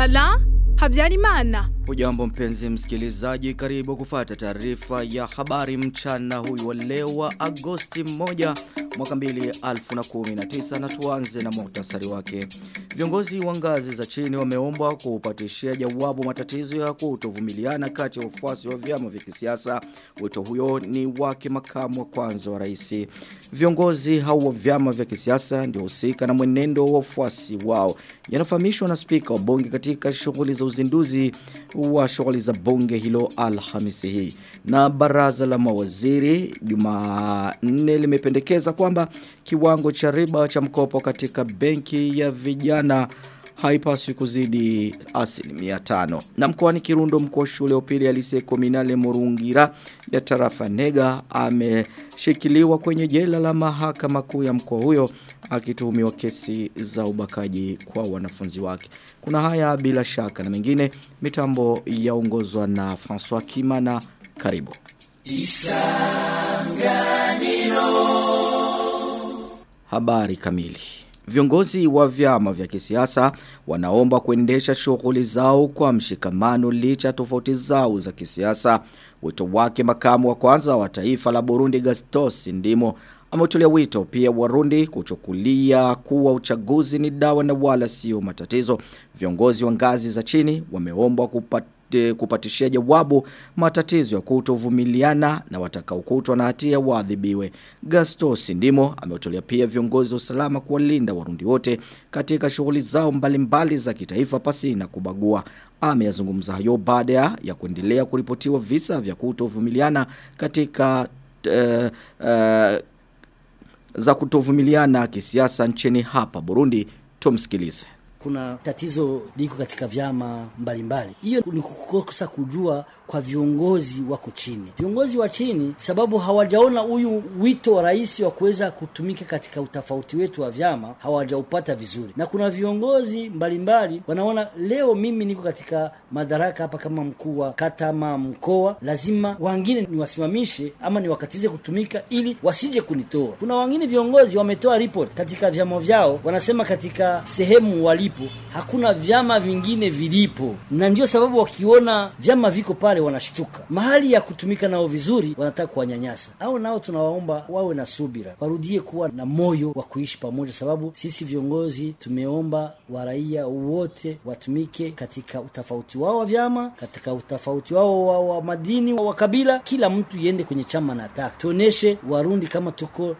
Chantal Habyarimana. Hujambo mpenzi msikilizaji, karibu kufata taarifa ya habari mchana huyu wa leo wa Agosti 1 mwaka 2019 na tuanze na muhtasari wake. Viongozi wa ngazi za chini wameombwa kupatishia jawabu matatizo ya kutovumiliana kati ya wafuasi wa vyama vya kisiasa. Wito huyo ni wake makamu wa kwanza wa rais. Viongozi hao wa vyama vya kisiasa ndio husika na mwenendo wa wafuasi wao. Yanafahamishwa na spika wa bunge katika shughuli za uzinduzi wa shughuli za bunge hilo Alhamisi hii. Na baraza la mawaziri Jumanne limependekeza kwamba kiwango cha riba cha mkopo katika benki ya vijana haipaswi kuzidi asilimia tano. Na mkoani Kirundo mkuu wa shule upili alise kominale Murungira ya tarafa Nega ameshikiliwa kwenye jela la mahakama kuu ya mkoa huyo akituhumiwa kesi za ubakaji kwa wanafunzi wake. Kuna haya bila shaka na mengine mitambo yaongozwa na François Kimana karibu. Isanganiro Habari kamili Viongozi wa vyama vya kisiasa wanaomba kuendesha shughuli zao kwa mshikamano licha tofauti zao za kisiasa. Wito wake makamu wa kwanza wa taifa la Burundi Gastos Ndimo ametolea wito pia Warundi kuchukulia kuwa uchaguzi ni dawa na wala sio matatizo. Viongozi wa ngazi za chini wameombwa kupata kupatishia jawabu matatizo ya kutovumiliana na watakaokutwa na hatia waadhibiwe. Gasto Sindimo ameutolea pia viongozi wa usalama kuwalinda warundi wote katika shughuli zao mbalimbali za kitaifa pasi na kubagua. Ameyazungumza hayo baada ya kuendelea kuripotiwa visa vya kutovumiliana katika uh, uh, za kutovumiliana kisiasa nchini hapa Burundi. Tumsikilize kuna tatizo liko katika vyama mbalimbali. Hiyo ni kukosa kujua kwa viongozi wako chini. Viongozi wa chini sababu hawajaona huyu wito wa rais wa kuweza kutumika katika utofauti wetu wa vyama hawajaupata vizuri. Na kuna viongozi mbalimbali wanaona leo mimi niko katika madaraka hapa kama mkuu wa kata ama mkoa, lazima wengine niwasimamishe ama niwakatize kutumika ili wasije kunitoa. Kuna wengine viongozi wametoa report katika vyama vyao, wanasema katika sehemu walipo hakuna vyama vingine vilipo, na ndio sababu wakiona vyama viko pale wanashtuka. Mahali ya kutumika nao vizuri, wanataka kuwanyanyasa. Au nao tunawaomba wawe na subira, warudie kuwa na moyo wa kuishi pamoja, sababu sisi viongozi tumeomba waraia wote watumike katika utofauti wao wa vyama, katika utofauti wao wa, wa madini wa kabila. Kila mtu iende kwenye chama na taka, tuoneshe Warundi kama tuko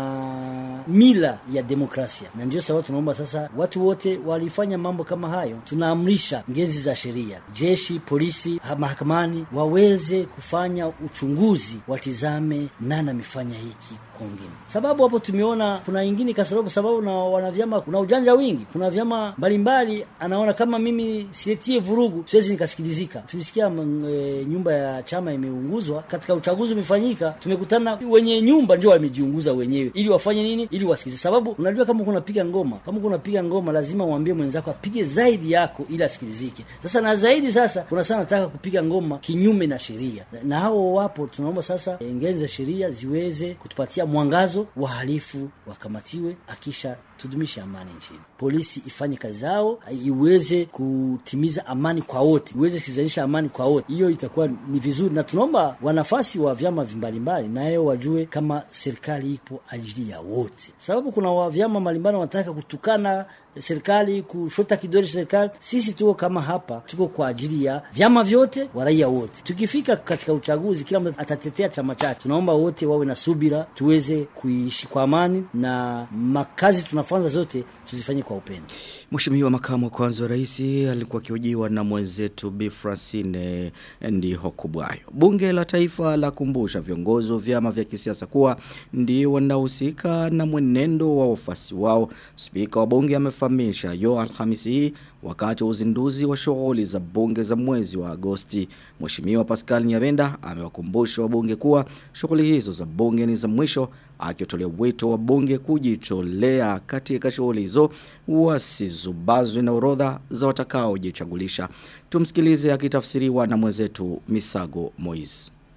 na mila ya demokrasia, na ndio sababu tunaomba sasa watu wote walifanya mambo kama hayo, tunaamrisha ngezi za sheria, jeshi, polisi, mahakamani waweze kufanya uchunguzi, watizame nani amefanya hiki kwingine, sababu hapo tumeona kuna ingine kasorobo, sababu na wanavyama kuna ujanja wingi, kuna vyama mbalimbali, anaona kama mimi siletie vurugu siwezi nikasikilizika. Tulisikia e, nyumba ya chama imeunguzwa katika uchaguzi umefanyika, tumekutana wenye nyumba ndio wamejiunguza wenyewe, ili wafanye nini? Ili wasikize, sababu unajua kama kunapiga ngoma, kama kunapiga ngoma lazima uambie mwenzako apige zaidi yako ili asikilizike. Sasa na zaidi sasa kuna sana nataka kupiga ngoma kinyume na sheria, na hao wapo. Tunaomba sasa ngezi za sheria ziweze kutupatia mwangazo, wahalifu wakamatiwe, akisha tudumishe amani nchini. Polisi ifanye kazi zao, iweze kutimiza amani kwa wote, iweze kuzalisha amani kwa wote. Hiyo itakuwa ni vizuri, na tunaomba wanafasi wa vyama mbalimbali nayo wajue kama serikali ipo ajili ya wote, sababu kuna wa vyama mbalimbali wanataka kutukana serikali kushota kidole serikali. Sisi tuko kama hapa, tuko kwa ajili ya vyama vyote wa raia wote. Tukifika katika uchaguzi, kila mtu atatetea chama chake. Tunaomba wote wawe na subira, tuweze kuishi kwa amani na makazi tunafanya zote tuzifanye kwa upendo. Mheshimiwa makamu wa kwanza wa rais alikuwa akihojiwa na mwenzetu Bi Francine Ndiho Kubwayo. Bunge la Taifa la kumbusha viongozi wa vyama vya kisiasa kuwa ndio wanaohusika na mwenendo wa wafasi wao. Spika wa bunge amefahamisha yo Alhamisi hii wakati wa uzinduzi wa shughuli za bunge za mwezi wa Agosti. Mheshimiwa Pascal Nyabenda amewakumbusha wabunge kuwa shughuli hizo za bunge ni za mwisho akitolea wito wa bunge kujitolea katika shughuli hizo wasizubazwe na orodha za watakaojichagulisha. Tumsikilize akitafsiriwa na mwenzetu Misago Moise.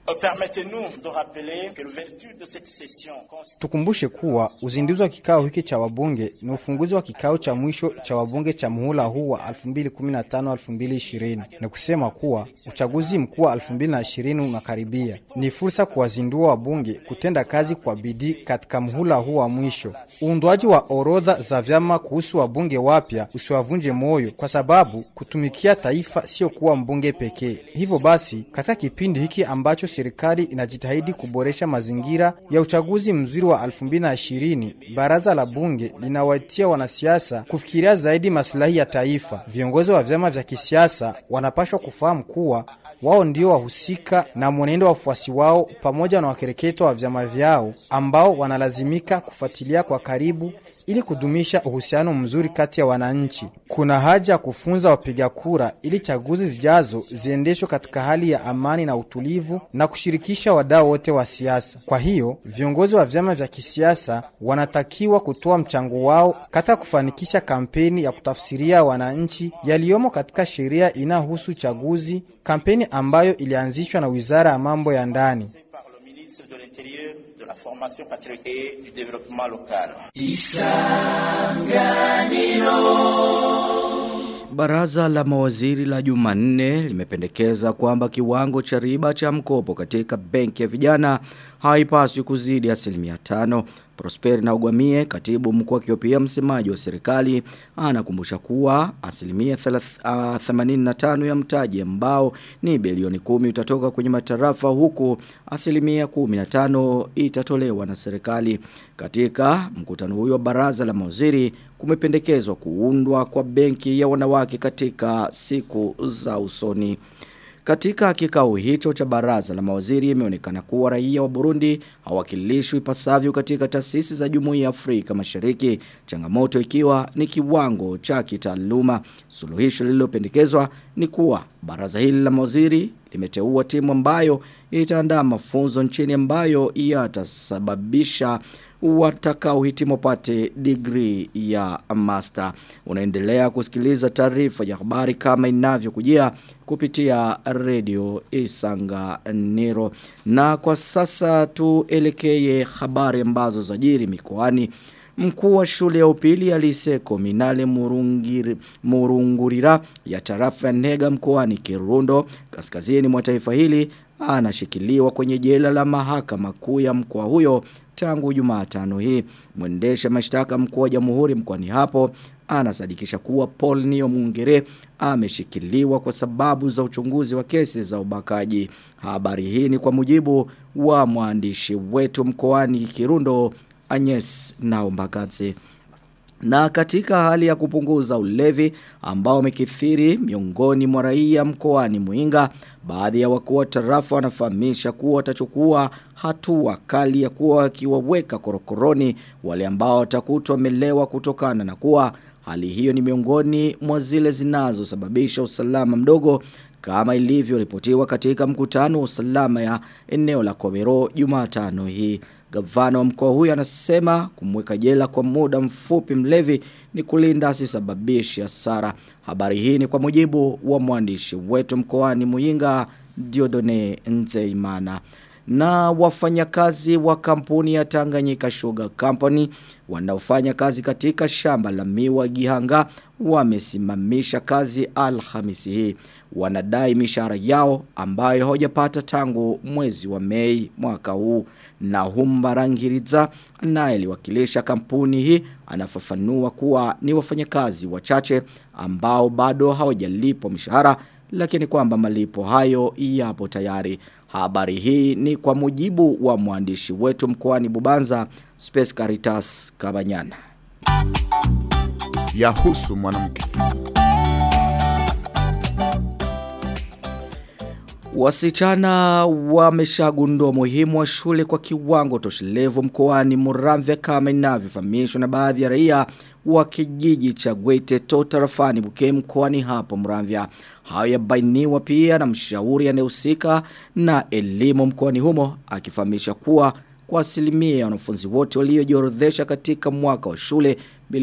Permettez-nous de rappeler que l'ouverture de cette session Tukumbushe kuwa uzinduzi wa kikao hiki cha wabunge ni ufunguzi wa kikao cha mwisho cha wabunge cha muhula huu wa 2015-2020. Ni kusema kuwa uchaguzi mkuu wa 2020 unakaribia. Ni fursa kuwazindua wabunge kutenda kazi kwa bidii katika muhula huu wa mwisho. Uundwaji wa orodha za vyama kuhusu wabunge wapya usiwavunje moyo, kwa sababu kutumikia taifa sio kuwa mbunge pekee. Hivyo basi, katika kipindi hiki ambacho serikali inajitahidi kuboresha mazingira ya uchaguzi mzuri wa 2020, baraza la bunge linawaitia wanasiasa kufikiria zaidi maslahi ya taifa. Viongozi wa vyama vya kisiasa wanapashwa kufahamu kuwa wao ndio wahusika na mwenendo wa wafuasi wao pamoja na wakereketo wa vyama vyao ambao wanalazimika kufuatilia kwa karibu ili kudumisha uhusiano mzuri kati ya wananchi. Kuna haja ya kufunza wapiga kura ili chaguzi zijazo ziendeshwe katika hali ya amani na utulivu na kushirikisha wadau wote wa siasa. Kwa hiyo viongozi wa vyama vya kisiasa wanatakiwa kutoa mchango wao katika kufanikisha kampeni ya kutafsiria wananchi yaliyomo katika sheria inayohusu uchaguzi, kampeni ambayo ilianzishwa na Wizara ya Mambo ya Ndani. par le ministre de l'Intérieur, de la Formation patriotique et du Développement local. Baraza la mawaziri la Jumanne limependekeza kwamba kiwango cha riba cha mkopo katika benki ya vijana haipaswi kuzidi asilimia tano. Prosper na Ugwamie, katibu mkuu akiwa pia msemaji wa serikali, anakumbusha kuwa asilimia 85 ya mtaji ambao ni bilioni kumi utatoka kwenye matarafa huku asilimia 15 itatolewa na serikali. Katika mkutano huyo wa baraza la mawaziri kumependekezwa kuundwa kwa benki ya wanawake katika siku za usoni. Katika kikao hicho cha baraza la mawaziri imeonekana kuwa raia wa Burundi hawakilishwi ipasavyo katika taasisi za Jumuiya ya Afrika Mashariki, changamoto ikiwa ni kiwango cha kitaaluma. Suluhisho lililopendekezwa ni kuwa baraza hili la mawaziri limeteua timu ambayo itaandaa mafunzo nchini ambayo yatasababisha watakaohitimu wapate degree ya master. Unaendelea kusikiliza taarifa ya habari kama inavyokujia kupitia radio Isanganiro. Na kwa sasa tuelekee habari ambazo zajiri mikoani. Mkuu wa shule ya upili ya Liseko Minale Murungiri, Murungurira ya tarafa ya Nega mkoani Kirundo kaskazini mwa taifa hili anashikiliwa kwenye jela la mahakama kuu ya mkoa huyo tangu Jumatano hii. Mwendesha mashtaka mkuu wa Jamhuri mkoani hapo anasadikisha kuwa Paul Nio Mungere ameshikiliwa kwa sababu za uchunguzi wa kesi za ubakaji. Habari hii ni kwa mujibu wa mwandishi wetu mkoani Kirundo Agnes Naombakatse. Na katika hali ya kupunguza ulevi ambao umekithiri miongoni mwa raia mkoani Muinga, baadhi ya wakuu wa tarafa wanafahamisha kuwa watachukua hatua kali ya kuwa wakiwaweka korokoroni wale ambao watakutwa wamelewa kutokana na kuwa hali hiyo ni miongoni mwa zile zinazosababisha usalama mdogo kama ilivyoripotiwa katika mkutano wa usalama ya eneo la Kobero Jumatano hii. Gavana wa mkoa huyu anasema kumweka jela kwa muda mfupi mlevi ni kulinda asisababishe hasara. Habari hii ni kwa mujibu wa mwandishi wetu mkoani Muyinga Diodone Nzeimana. Na wafanyakazi wa kampuni ya Tanganyika Sugar Company wanaofanya kazi katika shamba la miwa Gihanga wamesimamisha kazi Alhamisi hii. Wanadai mishahara yao ambayo hawajapata tangu mwezi wa Mei mwaka huu. Na Humbarangiriza anayeliwakilisha kampuni hii anafafanua kuwa ni wafanyakazi wachache ambao bado hawajalipwa mishahara lakini kwamba malipo hayo yapo tayari. Habari hii ni kwa mujibu wa mwandishi wetu mkoani Bubanza Space Caritas Kabanyana. Yahusu mwanamke. Wasichana wameshagundua umuhimu wa shule kwa kiwango toshelevu mkoani Muramvya kama inavyofahamishwa na baadhi ya raia wa kijiji cha Gwete to tarafani Buke mkoani hapo Muramvya. Hayo yabainiwa pia na mshauri anayehusika na elimu mkoani humo akifahamisha kuwa kwa asilimia ya wanafunzi wote waliojiorodhesha katika mwaka wa shule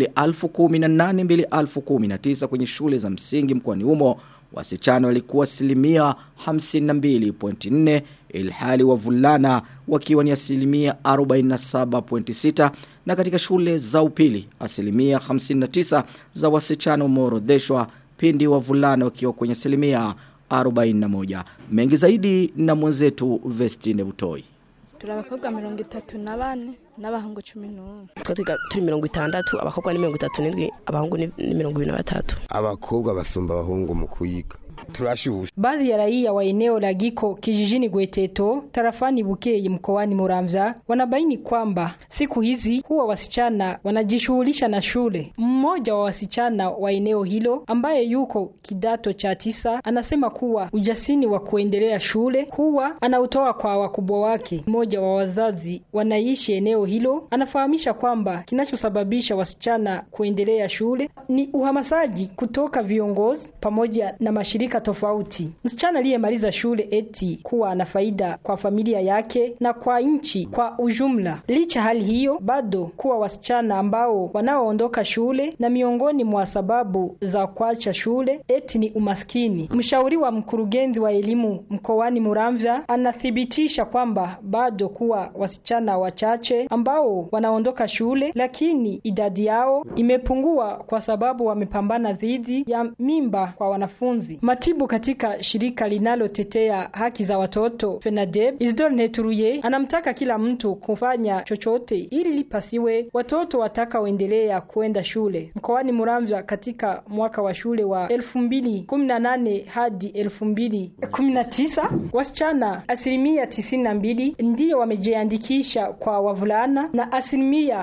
2018-2019 kwenye shule za msingi mkoani humo wasichana walikuwa asilimia 52.4 ilhali wavulana wakiwa ni asilimia 47.6 na katika shule za upili asilimia 59 za wasichana umeorodheshwa pindi wavulana wakiwa kwenye asilimia 41 mengi zaidi na mwenzetu Vestine Butoi turi abakobwa mirongo itatu na bane n'abahungu cumi n'umwe twe twiga turi mirongo itandatu abakobwa ni mirongo itatu n'indwi abahungu ni ni mirongo ibiri na batatu abakobwa basumba abahungu mu kuyiga turashusha Baadhi ya raia wa eneo la Giko kijijini Gweteto tarafani Bukeye mkoani Muramvya wanabaini kwamba siku hizi huwa wasichana wanajishughulisha na shule. Mmoja wa wasichana wa eneo hilo ambaye yuko kidato cha tisa anasema kuwa ujasini wa kuendelea shule huwa anautoa kwa wakubwa wake. Mmoja wa wazazi wanaishi eneo hilo anafahamisha kwamba kinachosababisha wasichana kuendelea shule ni uhamasaji kutoka viongozi pamoja na mashirika tofauti. Msichana aliyemaliza shule eti kuwa ana faida kwa familia yake na kwa nchi kwa ujumla. Licha hali hiyo, bado kuwa wasichana ambao wanaoondoka shule na miongoni mwa sababu za kuacha shule eti ni umaskini. Mshauri wa mkurugenzi wa elimu mkoani Muramvya anathibitisha kwamba bado kuwa wasichana wachache ambao wanaondoka shule, lakini idadi yao imepungua kwa sababu wamepambana dhidi ya mimba kwa wanafunzi. Matibu katika shirika linalotetea haki za watoto FENADEB, Isidore Neturuye anamtaka kila mtu kufanya chochote ili lipasiwe watoto watakaoendelea kuenda shule mkoani Muramvya katika mwaka wa shule wa 2018 hadi 2019 wasichana asilimia 92 ndiyo wamejiandikisha kwa wavulana na asilimia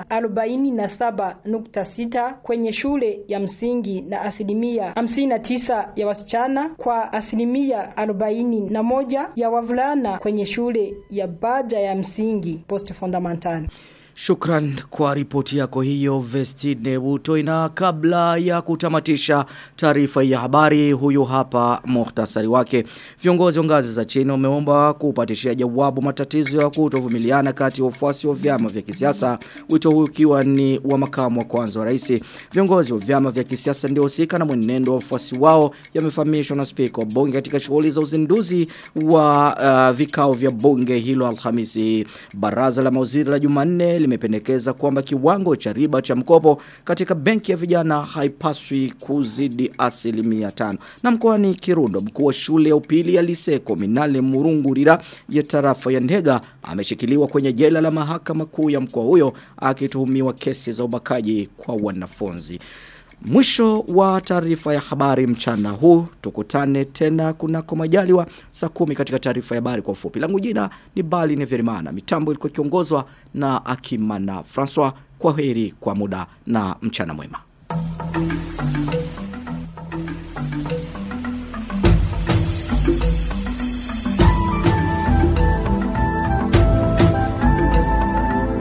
47.6 kwenye shule ya msingi na asilimia 59 ya wasichana kwa asilimia arobaini na moja ya wavulana kwenye shule ya baada ya msingi post fundamental. Shukran kwa ripoti yako hiyo Vestine Butoi na kabla ya kutamatisha taarifa ya habari huyu hapa muhtasari wake. Viongozi wa ngazi za chini wameomba kupatishia jawabu matatizo ya kutovumiliana kati ya wafuasi wa vyama vya kisiasa. Wito huu ukiwa ni wa makamu wa kwanza wa rais. Viongozi wa vyama vya kisiasa ndio husika na mwenendo wa wafuasi wao yamefahamishwa na spika wa bunge katika shughuli za uzinduzi wa uh, vikao vya bunge hilo Alhamisi. Baraza la mawaziri la Jumanne limependekeza kwamba kiwango cha riba cha mkopo katika benki ya vijana haipaswi kuzidi asilimia tano. Na mkoani Kirundo mkuu wa shule ya upili ya Liseko Minale Murungurira ya tarafa ya Ndega ameshikiliwa kwenye jela la mahakama kuu ya mkoa huyo akituhumiwa kesi za ubakaji kwa wanafunzi. Mwisho wa taarifa ya habari mchana huu. Tukutane tena kunako majaliwa saa kumi katika taarifa ya habari kwa ufupi. Langu jina ni Bali Neverimana. Mitambo ilikuwa ikiongozwa na Akimana François. Kwa heri kwa muda na mchana mwema.